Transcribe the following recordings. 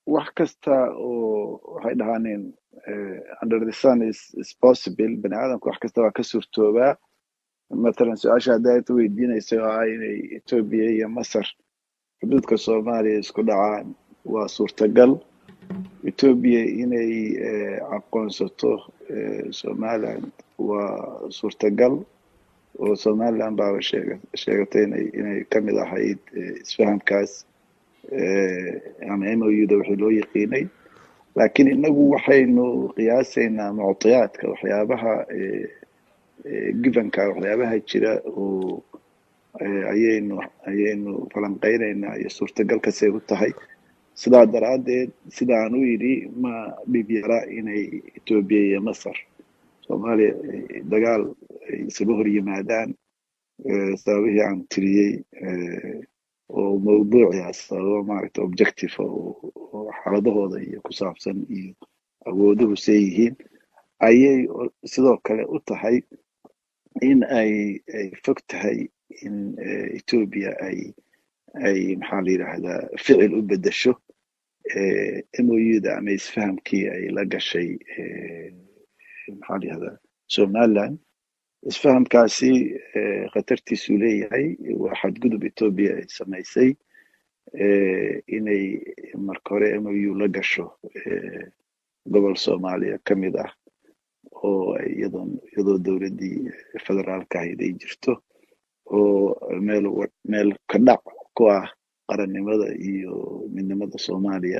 wax kasta oo waxay dhahaaneen under the sun is, is possible bani aadamka wax kasta waa ka suurtoobaa matalan su-aasha haddaad weydiinaysa oo ah inay etoobiya iyo masar xuduudka soomaaliya isku dhacaan waa suurtagal etoobiya inay aqoonsato somaliland waa suurtagal oo somaliland baaba sheega sheegatay inay inay kamid ahayd isfahamkaas ama m o u da wixii loo yaqiinay laakiin inagu waxaynu qiyaasaynaa muctiyaadka waxyaabaha givenka waxyaabaha jira oo ayaynu ayaynu falanqeynaynaa iyo suurtagalkasay u tahay sidaa daraaddeed sidaan u yidhi ma dhib yara inay etoobiya iyo masar soomaaliya dagaal ay isaga hor yimaadaan sababihii aan tiriyey oo mawduucia sababo maaragta objective oo xaaladahooda iyo ku saabsan iyo awooduhu see yihiin ayay sidoo kale u tahay in ay ay fog tahay in etoobiya ay ay maxaa la yidhaahdaa ficil u bedesho m o u da ama isfahamkii ay la gashay maxaa la yihahdaa somaliland isfahamkaasi khatartiisuu leeyahay waa xadgudub etoobiya ay samaysay inay marka hore m o u la gasho gobol soomaaliya ka mid ah oo iyadoo iyadoo dowladdii federaalka ahayd ay jirto oo meel meel ka dhac ku ah qarannimada iyo midnimada soomaaliya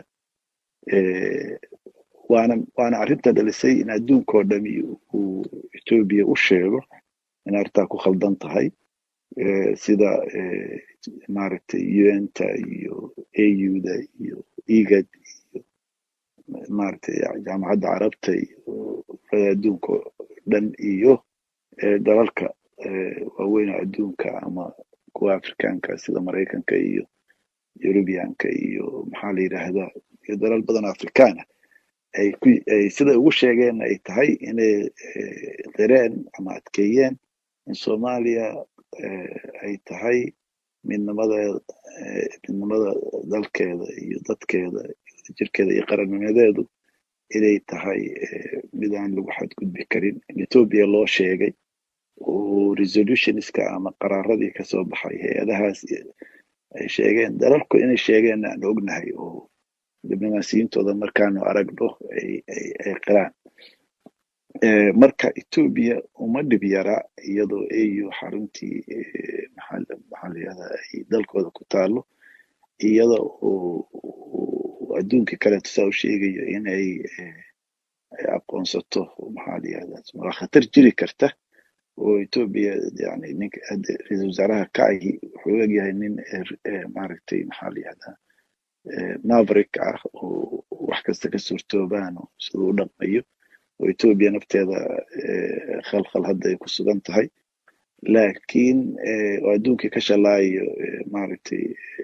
waana waana arrinta dhalisay in adduunkao dhami uu etoobiya u sheego in arrintaa ku khaldan tahay sida maaragtay un-ta iyo au da iyo egad iyo maaragtay jaamacadda carabta iyo adduunka o dhan iyo dalalka waaweyn oo adduunka ama kuwa afrikaanka sida maraykanka iyo eurubianka iyo maxaa la yidhaahdaa iyo dalal badan oo afrikaana ay ku ay sida ugu sheegeen ay tahay inay qireen ama adkeeyeen in soomaaliya ay tahay midnimada midnimada dalkeeda iyo dadkeeda jirkeeda iyo qarannimadeedu inay tahay mid aan lagu xadgudbi karin in etoobiya loo sheegay oo resolutionska ama qaraaradii kasoo baxay hay-adahaas ay sheegeen dalalku inay sheegeen aan ognahay oo diblomaasiyintooda markaanu aragno ay ay qiraan marka etoobiya uma dhib yara iyadoo au xaruntii maxaa maxaa la yihahdaa ay dalkooda ku taalo iyada oo adduunkii kaleeto saa u sheegayo inay aqoonsato maxaa la yihahdaa waa khatar jiri karta oo etoobiya yani ninka ra-iisul wasaaraha kaci wuxuu egyahay nin maaragtay maxaa la yihahdaa maverick ah oo wax kasta ka suurtoobaan oo siduu u dhaqmayo oo etoobiya nafteeda khalkhal hadda ay ku sugan tahay laakiin oo adduunkii ka shalaayo maaragtay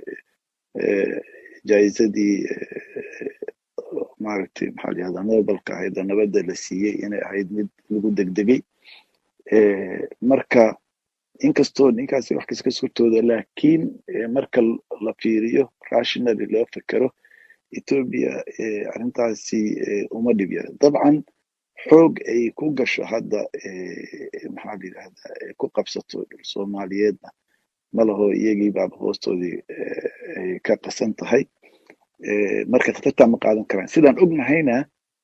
jaizadii maaragtay maxaa la yihahdaa nobelka ahayd oo nabadda la siiyey inay ahayd mid lagu degdegay marka inkastoo ninkaasi wax kasta ka suurtooda laakiin marka la fiiriyo rationally loo fekero etoobiya arrintaasi uma dhib yara dabcan xoog ay ku gasho hadda maxaa la yidhahdaa ku qabsato dhul soomaaliyeedna malaho iyagii baaba hoostoodii ay ka qasan tahay marka khatartaa ma qaadan karaan sidaan ognahayna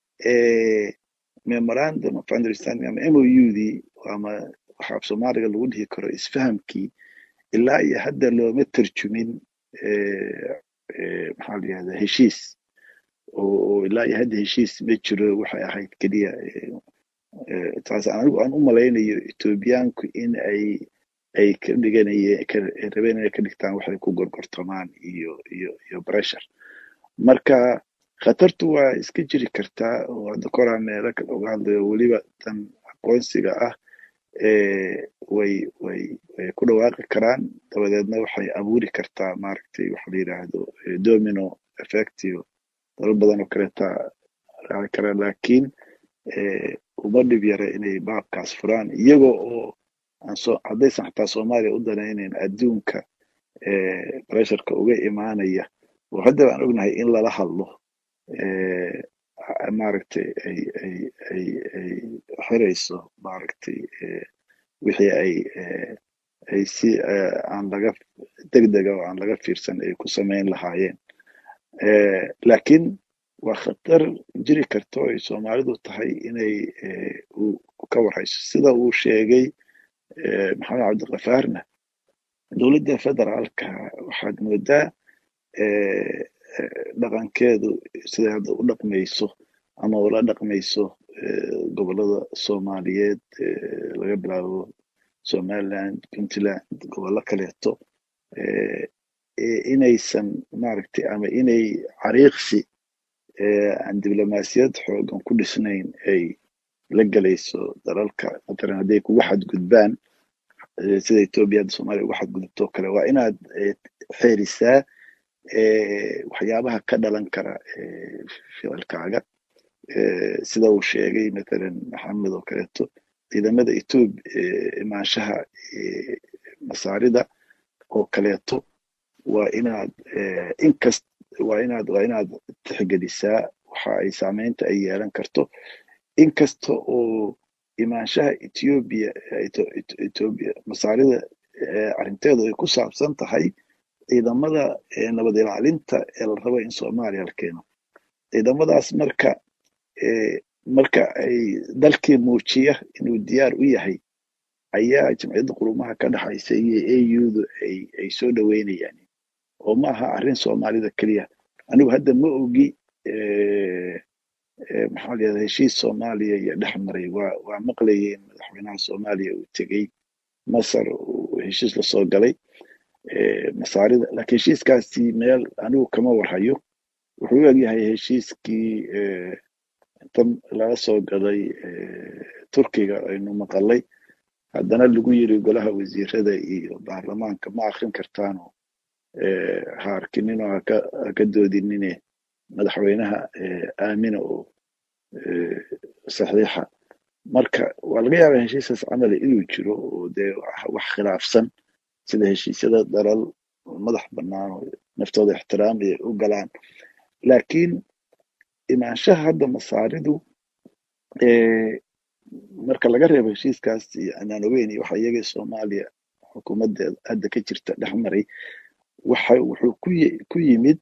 memorandum of understanding ama m o u dii ama waxa af soomaaliga lagu dhihi karo isfahamkii ilaa iyo hadda looma tarjumin maxaa la yihahdaa heshiis oo ilaa iyo hadda heshiis ma jiro waxay ahayd keliya taas anigu aan u malaynayo etoobiyaanku in ay ay ka dhiganayeen rabeen inay ka dhigtaan waxay ku gorgortamaan iyo iyo iyo pressure marka khatartu waa iska jiri kartaa oo hadda koraa meelo kale uga hadlayo weliba tan aqoonsiga ah way way way ku dhawaaqi karaan dabadeedna waxay abuuri kartaa maaragtay waxa la yidhaahdo domino effectio dalal badan oo kaleeta raaci kara laakiin uma dhib yara inay baabkaas furaan iyagoo oo aanso haddaysan xataa soomaaliya u danaynayn adduunka pressureka uga imaanaya oo hadda baan ognahay in lala hadlo maaragtay ay ay ay ay xirayso maaragtay wixii ay ay si aan laga degdega oo aan laga fiirsan ay ku samayn lahaayeen laakiin waa khatar jiri karto ay soomaalidu tahay inay ka warhayso sida uu sheegay maxamed cabdikafaarna dowladda federaalka waxaad moodaa dhaqankeedu siday hadda u dhaqmayso ama ula dhaqmayso gobolada soomaaliyeed laga bilaabo somaliland puntland gobollo kaleeto inaysan maaragtay ama inay cariiqsi aan diblomaasiyad xoogan ku dhisnayn ay la gelayso dalalka matalan hadday kugu xadgudbaan sida etoobiya hadda soomaliya ugu xadgudubto kale waa inaad xeerisaa waxyaabaha ka dhalan kara ficilkaaga sida uu sheegay matalan maxamed oo kaleeto ciidamada etoobi imaanshaha masaarida oo kaleeto waa inaad inkast waa inaad waa inaad tixgelisaa waxa ay saameynta ay yeelan karto inkasta oo imaanshaha etoobiya etoobiya masaarida arrinteedu ay ku saabsan tahay ciidamada nabad ilaalinta ee la rabo in soomaaliya la keeno ciidamadaas marka marka ay dalkii muujiya inuu diyaar u yahay ayaa jamciyadda qurumaha ka dhaxaysa iyo audu ay ay soo dhoweynayaan oo ma aha arrin soomaalida keliya anigu hadda ma ogi maxaa la yidhahda heshiis soomaaliya iyo dhex maray waa waa maqlayay in madaxweynaha soomaaliya uu tegey masar uu heshiis lasoo galay masaarida laakiin heshiiskaasi meel anigu kama warhayo wuxuu u egyahay heshiiskii inta laga soo gaday turkiga aynu maqalay haddana lagu yiri golaha wasiirada iyo baarlamaanka ma akrin kartaano ha arkinino haka haka doodinine madaxweynaha aamina oo saxiixa marka waa laga yaabaa heshiiskaas camali inuu jiro oo dee wax khilaafsan sida heshiisyada dalal madax bannaan oo naftooda ixtiraam ay u galaan laakiin imaanshaha hadda masaaridu marka laga reebo heshiiskaas anaan ogeyn waxa iyaga soomaaliya xukuumaddeeda hadda ka jirta dhex maray waxa wuxuu ku ku yimid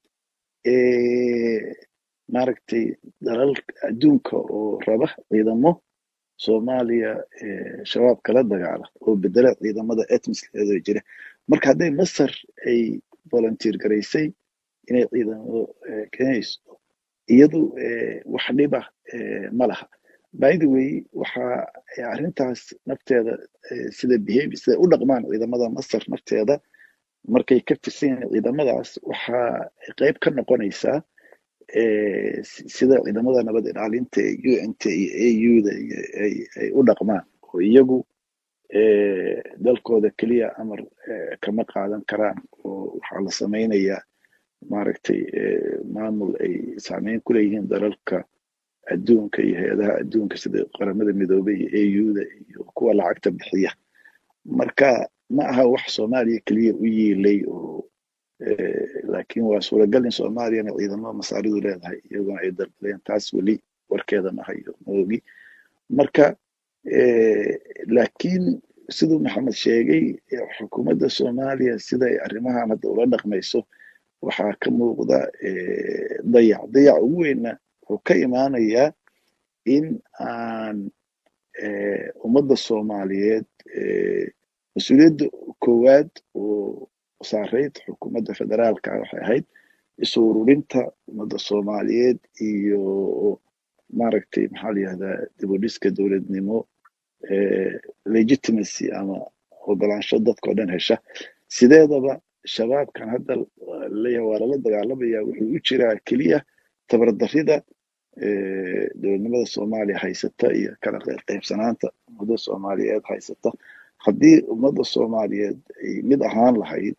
maaragtay dalal adduunka oo raba ciidamo soomaaliya shabaab kala dagaala oo bedela ciidamada etmiskeeda jira marka hadday masar ay volunteer garaysay inay ciidamo keenayso iyadu wax dhiba ma laha by the way waxa arrintaas nafteeda sida behavior sida u dhaqmaan ciidamada masar nafteeda markay ka tirsan yihiin ciidamadaas waxa qayb ka noqonaysaa sida ciidamada nabad ilaalinta ee unt iyo auda ay u dhaqmaan oo iyagu dalkooda keliya amar kama qaadan karaan oo waxaa la samaynayaa maaragtay maamul ay saameyn ku leeyihiin dalalka adduunka iyo hay-adaha adduunka sida qaramada midoobay iyo auda iyo kuwa lacagta bixiya marka ma aha wax soomaaliya keliya u yiilay oo laakiin waa suuragal in soomaaliyana ciidamo masaaridu leedahay iyaguna ay dalbaleen taas weli warkeeda ma hayo maogi marka laakiin siduu maxamed sheegay xukuumadda soomaaliya sida ay arrimahan hadda ula dhaqmayso waxaa ka muuqda dayac dayac ugu weynna wuxuu ka imaanayaa in aan ummadda soomaaliyeed mas-uuliyadda koowaad oo saarayd xukuumadda federaalka waxay ahayd isu ururinta ummadda soomaaliyeed iyo maaragtay maxaa la yihahdaa dibudhiska dowladnimo legitimacy ama ogolaansho dadkao dhan hesha sideedaba shabaabkan hadda leeyahay waa lala dagaalamaya wuxuu u jiraa keliya tabardarida dowladnimada soomaaliya haysata iyo kala qaybsanaanta ummadda soomaaliyeed haysata haddii ummadda soomaaliyeed ay mid ahaan lahayd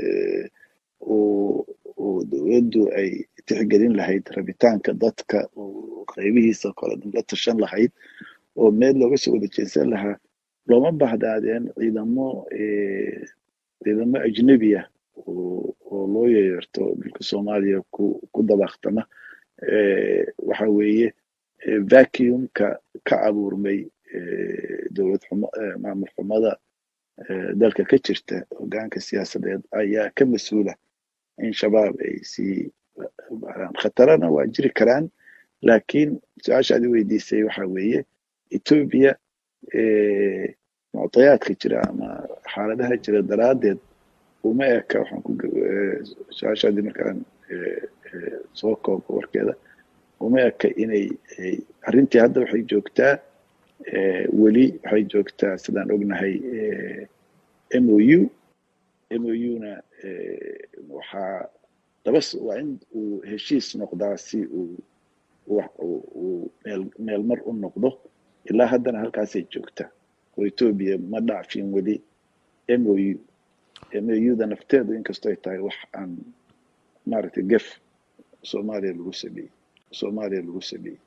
oo dowladdu ay tixgelin lahayd rabitaanka dadka oo qaybihiisa kale la tashan lahayd oo meel looga soo wada jeesan lahaa looma bahdaadeen ciidamo ciidamo ajnebiya oo loo yeerto dhulka soomaaliya ku ku dabaqtama waxa weeye vacuumka ka abuurmay dowlad xumo maamul xumada dalka ka jirta hogaanka siyaasadeed ayaa ka mas-uula in shabaab ay sii khatarana waa jiri karaan laakiin su-aasha aad i weydiisay waxa weeye etoobiya muctayaadka jira ama xaaladaha jira daraaddeed uma eka waxaan ku su-aashaadii markaan soo koobo warkeeda uma eka inay arrintii hadda waxay joogtaa weli waxay joogtaa sidaan ognahay m o u m o u-na waxaa dabas waa in uu heshiis noqdaa si uu uu meel meel mar u noqdo ilaa haddana halkaasay joogtaa oo etoobiya ma dhaafin weli m o u m o u da nafteedu inkastoo ay tahay wax aan maaragtay gef soomaaliya lagu sameeyey soomaaliya lagu sameeyey